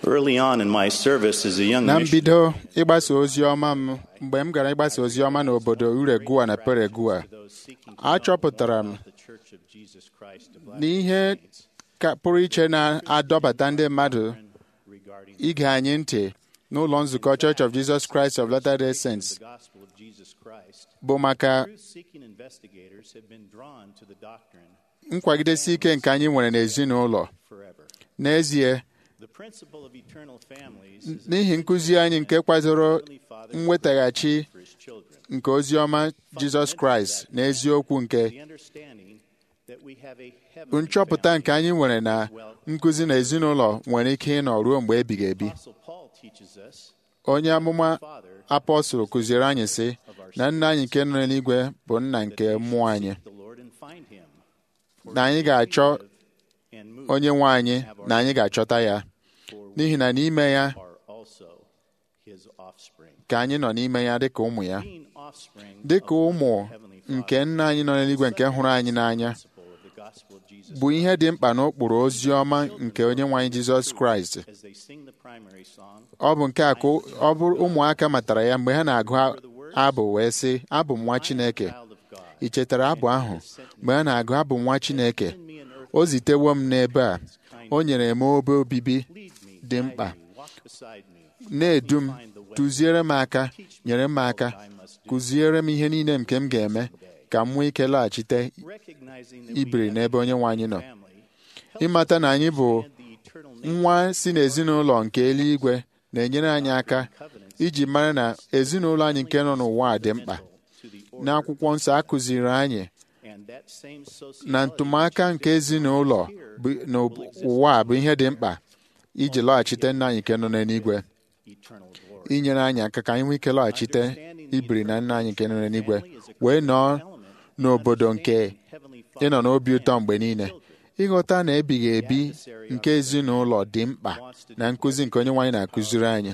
Early on in my service as a young na missionary, mbido ịgbasa ozi ọma m mgbe m gara ịgbasa ozi ọma n'obodo uregua na peregua achọpụtara m the Church of Jesus Christ of na ihe ka pụrụ iche na-adọbata ndị mmadụ regarding ige anyị ntị n'ụlọ nzukọ Church of Jesus Christ of Latter-day Saints the gospel of Jesus Christ. bụ maka Truth-seeking investigators have been drawn to the doctrine nkwagidesi ike nke anyị nwere n'ezinụlọ forever. n'ezie The principle of eternal families is n'ihi nkụzi anyị nke kwadoro Heavenly Father mwetaghachi for his children. nke ozi ọma Jizọs Kraịst na eziokwu nke The understanding that we have a heavenly nchọpụta family. nke anyị nwere na nkụzi na ezinụlọ nwere ike ịnọ ruo mgbe ebighị ebi Apostle Paul teaches us onye amụma Father apọstụl kụziere anyị sị na nna anyị nke nọ n'eluigwe bụ nna nke mmụọ anyị the Lord and find him. na anyị ga-achọ And move onye nwe anyị na anyị ga-achọta ya n'ihi na n'ime ya are also his offspring. ka anyị nọ n'ime ya dịka ụmụ ya Being offspring dịka of ụmụ our Heavenly Father, nke nna anyị nọ n'eluigwe nke hụrụ anyị n'anya principle of the gospel of Jesus bụ ihe dị mkpa n'ụkpụrụ ozi ọma nke onye nwe anyị Jizọs Kraịst as they sing the primary song, ọ bụ nke a ka ọ bụrụ ụmụaka matara ya mgbe ha na-agụ abụ wee sị abụ m nwa Chineke child of God. ị chetara abụ ahụ mgbe a na-agụ abụ m nwa Chineke Send me an earth, o zitewo m n'ebe a o nyere m obe obibi lead me, dị guide mkpa me, walk beside me, na-edu m tụziere m aka nyere m aka kụziere m ihe niile nke m ga-eme ka m nwee ike laghachite recognizing that ibiri we have n'ebe onye nwe anyị nọ family, ịmata na anyị bụ and the eternal nature nwa si n'ezinụlọ nke eluigwe na-enyere anyị aka iji mara na ezinụlọ anyị nke nọ n'ụwa a dị mkpa to the order n'akwụkwọ nsọ a kụziri anyị and that same na sociology ntụmaka nke ezinụlọ bụ- n'ụwa a bụ ihe dị mkpa iji lọghachite nna anyị nke nọ n'eluigwe eternal glory. inyere anyị aka ka anyị nwee ike lọghachite ibiri na nna anyị nke nọ n'eluigwe wee nọọ n'obodo nke Heavenly ịnọ n'obi ụtọ mgbe niile ịghọta na ebighị ebi nke ezinụlọ dị mkpa na nkụzi nke onye nwaanyị na-akụziri anyị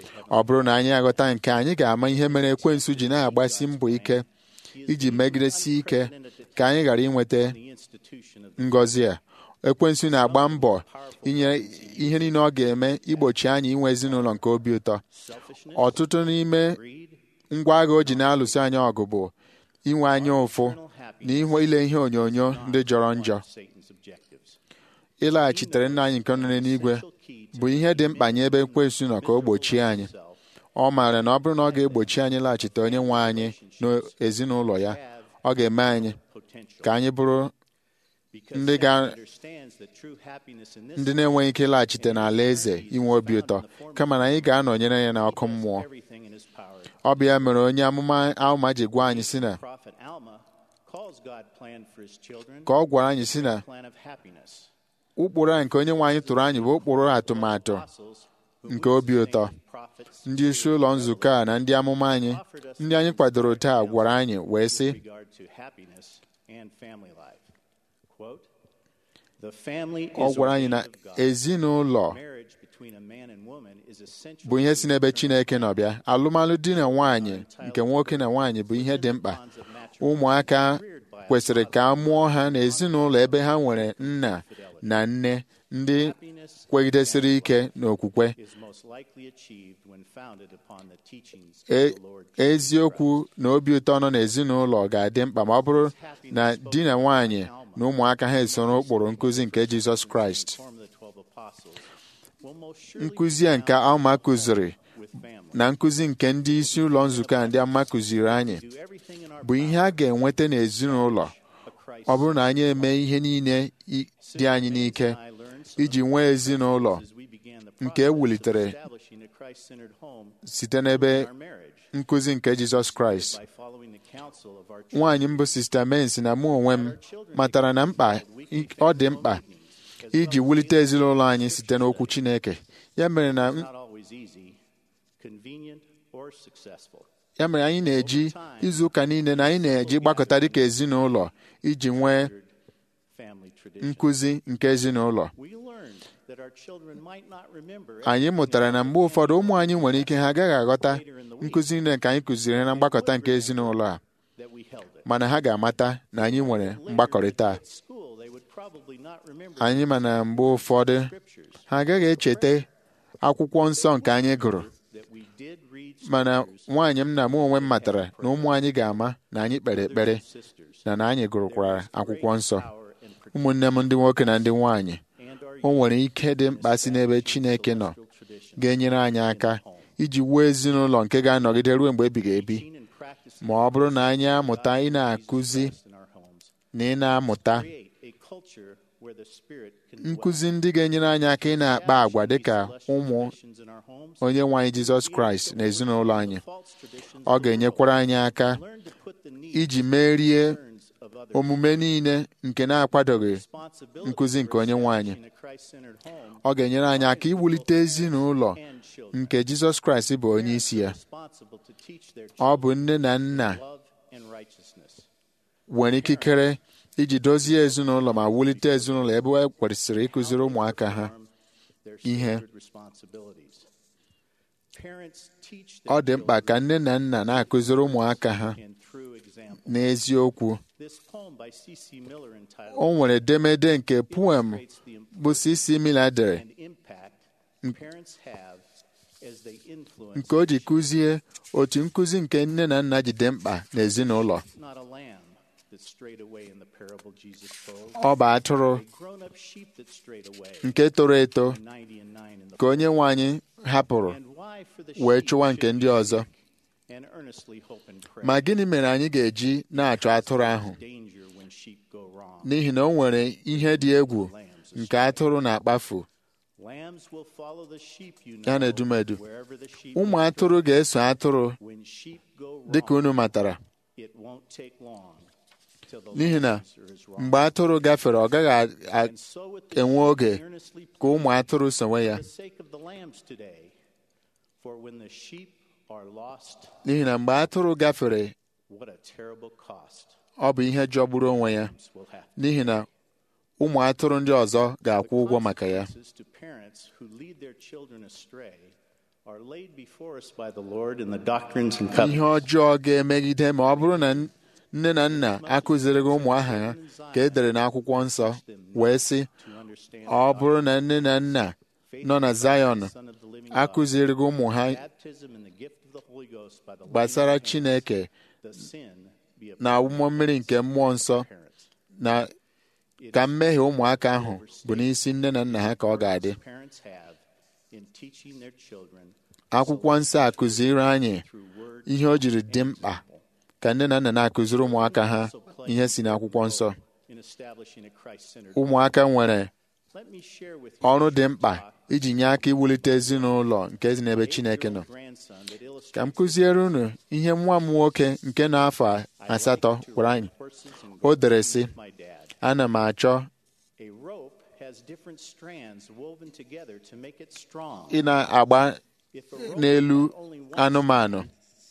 ọ bụrụ na anyị aghọta nke anyị ga-ama ihe mere ekwensu ji na-agbasi mbọ ike iji megidesi ike ka anyị ghara inweta the institution of ngọzi a ekwensu na-agba mbọ inye ihe niile ọ ga-eme igbochi anyị inwe ezinụlọ nke obi ụtọ selfishness, ọtụtụ n'ime greed, ngwa agha o ji na-alụso anyị ọgụ bụ inwe anya ụfụ na ihu ile ihe onyonyo ndị jọrọ njọ Satan's objectives. ịlaghachitere nna anyị nke nọ n'eluigwe bụ ihe dị mkpa nye ebe ekwensu nọ ka o gbochie anyị ọ maara na ọ bụrụ na ọ ga-egbochi anyị laghachite onye nwe anyị n'ezinụlọ ya ọ ga-eme anyị Potential. ka anyị bụrụ Because ndị Satan ga- understands that true happiness in this ndị na-enweghị ike ịlaghachite n'ala eze inwe obi ụtọ kama na anyị ga-anọnyere ya n'ọkụ mmụọ everything in his power. ọ bụ ya mere onye amụma Alma ji gwa anyị si na Prophet Alma calls God plan for his children ka ọ gwara anyị si na plan of happiness. ụkpụrụ a nke onye nwe anyị tụrụ anyị bụ ụkpụrụ atụmatụ Apostles who nke we obi ụtọ sustain, prophets, ndị isi ụlọ nzukọ a na ndị amụma anyị ndị anyị kwadoro taa gwara anyị wee sị with regard to happiness and family life. Quote, the family ọ is gwara anyị na ordained of God. ezinụlọ Marriage between a man and woman is essential bụ ihe to si n'ebe Chineke nọ bịa alụmalụ di na nwaanyị nke nwoke na nwaanyị bụ ihe dị mkpa bonds of matrimony ụmụaka reared by a kwesịrị father. ka a mụọ ha n'ezinụlọ ebe ha nwere nna na nne ndị Happiness kwegidesịrị ike n'okwukwe is most likely achieved when founded upon the teachings of E- the Lord Jesus eziokwu na obi ụtọ nọ n'ezinụlọ ga-adị mkpa ma ọ bụrụ na di na nwaanyị na ụmụaka ha esoro ụkpụrụ nkụzi nke Jizọs Kraịst Form of the 12 apostles will most surely nkụzi a nke Alma kụziri with family. na nkụzi nke ndị isi ụlọ nzukọ a ndị ama kụziri anyị Do everything in our bụ ihe a ga-enweta n'ezinụlọ a Christ ọ bụrụ na anyị eme ihe niile i- dị anyị n'ike I learned some iji nwee ezinụlọ as we began the nke process of ewulitere establishing a Christ-centered home site n'ebe in our marriage nkụzi nke Jizọs Kraịst by following the counsel of our church. nwaanyị mbụ sista Mensi na mụ onwe m matara na mkpa ọ dị mkpa iji wulite ezinụlọ anyị site n'okwu Chineke ya mere na It's not always easy, convenient, or successful. ya mere anyị na-eji izu ụka niile na anyị na-eji gbakọta dịka ezinụlọ iji nwee Family tradition. nkụzi nke ezinụlọ We learned that our children might not remember anyị mụtara na mgbe ụfọdụ ụmụ anyị nwere ike ha agaghị aghọta nkụzi niile nke anyị kụziri ha na mgbakọta nke ezinụlọ a that we held it. mana ha ga-amata na anyị nwere mgbakọrịta a. At school, they would probably not remember anyị ma na mgbe ụfọdụ scriptures. ha agaghị echeta akwụkwọ nsọ nke anyị gụrụ mana nwaanyị m na mụ onwe m matara na ụmụ anyị ga-ama na anyị kpere ekpere na na anyị gụrụkwara akwụkwọ nsọ ụmụnne m ndị nwoke na ndị nwaanyị o nwere ike dị mkpa si n'ebe Chineke nọ ga-enyere anyị aka iji wuo ezinụlọ nke ga-anọgide ruo mgbe ebighị ebi ma ọ bụrụ na anyị amụta ị na-akụzi na ị na-amụta nkụzi ndị ga-enyere anyị aka ị na-akpa àgwà dịka ụmụ onye nwe anyị Jizọs Kraịst na ezinụlọ anyị ọ ga-enyekwara anyị aka iji merie omume niile nke na-akwadoghị nkụzi nke onye nwe anyị ọ ga-enyere anyị aka iwulite ezinụlọ nke Jizọs Kraịst bụ onye isi ya ọ bụ nne na nna nwere ikikere iji dozie ezinụlọ ma wulite ezinụlọ ebe e kwesịrị ịkụziri ụmụaka ha ihe ọ dị mkpa ka nne na nna na-akụziri ụmụaka ha n'eziokwu o nwere edemede nke poem bụ C.C. Miller dere nke o ji kụzie otu nkụzi nke nne na nna ji dị mkpa n'ezinụlọ ọ bụ atụrụ nke toro eto ka onye nwe anyị hapụrụ wee chụwa nke ndị ọzọ ma gịnị mere anyị ga-eji na-achọ atụrụ ahụ n'ihi na o nwere ihe dị egwu nke atụrụ na-akpafu ya na edumedu ụmụ atụrụ ga-eso atụrụ dịka unu matara n'ihi na mgbe atụrụ gafere ọ gaghị enwe oge ka ụmụ atụrụ sonwe ya n'ihi na mgbe atụrụ gafere ọ bụ ihe jọgburu onwe ya n'ihi na ụmụ atụrụ ndị ọzọ ga-akwụ ụgwọ maka ya ihe ọjọọ ga-emegide ma ọ bụrụ na nne na nna akụzirighị ụmụ aha ha ka e dere n'akwụkwọ nsọ wee sị ọ bụrụ na nne na nna nọ na Zayọn akụzirighị ụmụ ha gbasara Chineke na awụmọ mmiri nke mmụọ nsọ na ka mmehie ụmụaka ahụ bụ n'isi nne na nna ha ka ọ ga-adị akwụkwọ nsọ akụziri anyị ihe o jiri dị mkpa ka nne na nna na-akụziri ụmụaka ha ihe si n'akwụkwọ nsọ ụmụaka nwere ọrụ dị mkpa iji nye aka iwulite ezinụlọ nke si n'ebe Chineke nọ ka m kụziere unu ihe nwa m nwoke nke na-afọ asatọ gwara anyị o dere sị ana m achọ ị na-agba n'elu anụmanụ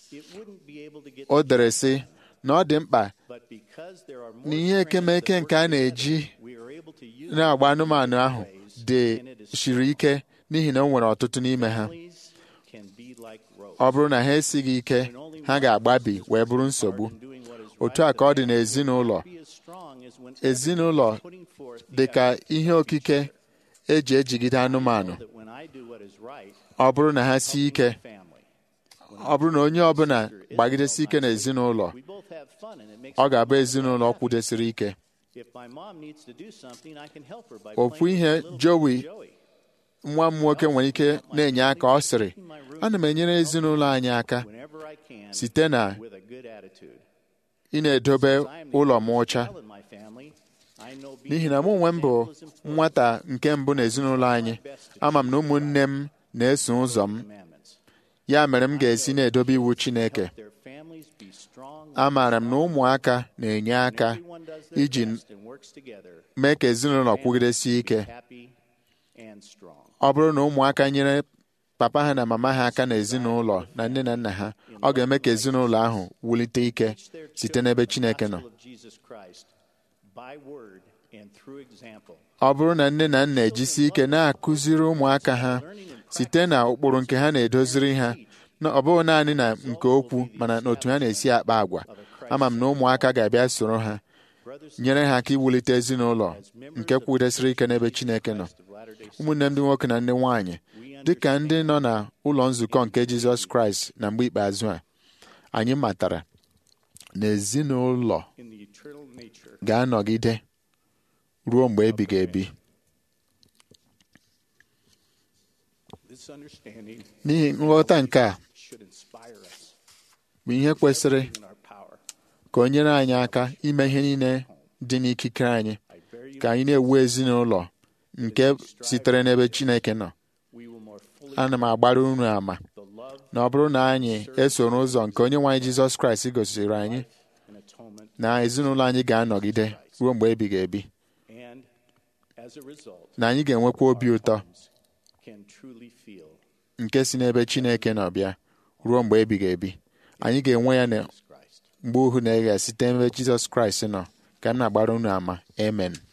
o dere sị na ọ dị mkpa na ihe ekemeke nke a na-eji na-agba anụmanụ ahụ dị siri ike n'ihi na o nwere ọtụtụ n'ime ha ọ bụrụ na ha esighị ike ha ga-agbabi wee bụrụ nsogbu otu a ka ọ dị n'ezinụlọ ezinụlọ dị ka ihe okike eji ejigide anụmanụ ọ bụrụ na ha sie ike ọ bụrụ na onye ọbụla gbagidesi ike n'ezinụlọ ọ ga-abụ ezinụlọ kwụdesiri ike ofu ihe Joey nwa m nwoke nwere ike na-enye aka ọ sịrị ana m enyere ezinụlọ anyị aka site na ị na-edobe ụlọ m ọcha n'ihi na mụ onwe m bụ nwata nke mbụ n'ezinụlọ anyị ama m na ụmụnne m na-eso ụzọ m ya mere m ga-esi na-edobe iwu Chineke amaara m na ụmụaka na-enye aka iji mee ka ezinụlọ kwugidesie ike ọ bụrụ na ụmụaka nyere papa ha na mama ha aka n'ezinụlọ na nne na nna ha ọ ga-eme ka ezinụlọ ahụ wulite ike site n'ebe Chineke nọ ọ bụrụ na nne na nna ejisi ike na-akụziri ụmụaka ha site na ụkpụrụ nke ha na-edoziri ha ọ bụghị naanị na nke okwu mana n'otu ha na-esi akpa agwa ama m na ụmụaka ga-abịa soro ha nyere ha aka iwulite ezinụlọ nke kwụdesịrị ike n'ebe Chineke nọ ụmụnne m ndị nwoke na ndị nwanyị dị ka ndị nọ na ụlọ nzukọ nke Jizọs Kraịst na mgbe ikpeazụ a anyị matara na ezinụlọ in the eternal nature ga-anọgide ruo mgbe ebighị ebi this understanding n'ihi nghọta nke a should inspire us bụ ihe kwesịrị in our power ka o nyere anyị aka ime ihe niile dị n'ikike anyị I bear you ka anyị na-ewu ezinụlọ nke sitere n'ebe Chineke nọ we will more fully ana m agbara unu ama the love na ọ bụrụ na anyị esoro ụzọ nke onye nwe anyị Jizọs Kraịst gosiri anyị and atonement na ezinụlọ anyị ga-anọgide ruo mgbe ebighị ebi and as a result na anyị ga-enwekwa obi ụtọ can truly feel nke si n'ebe Chineke nọ bịa ruo mgbe ebighị ebi anyị ga-enwe ya na Christ mgbe ohu na-eghe site n'ebe Jizọs Kraịst nọ ka m na-agbara unu ama amen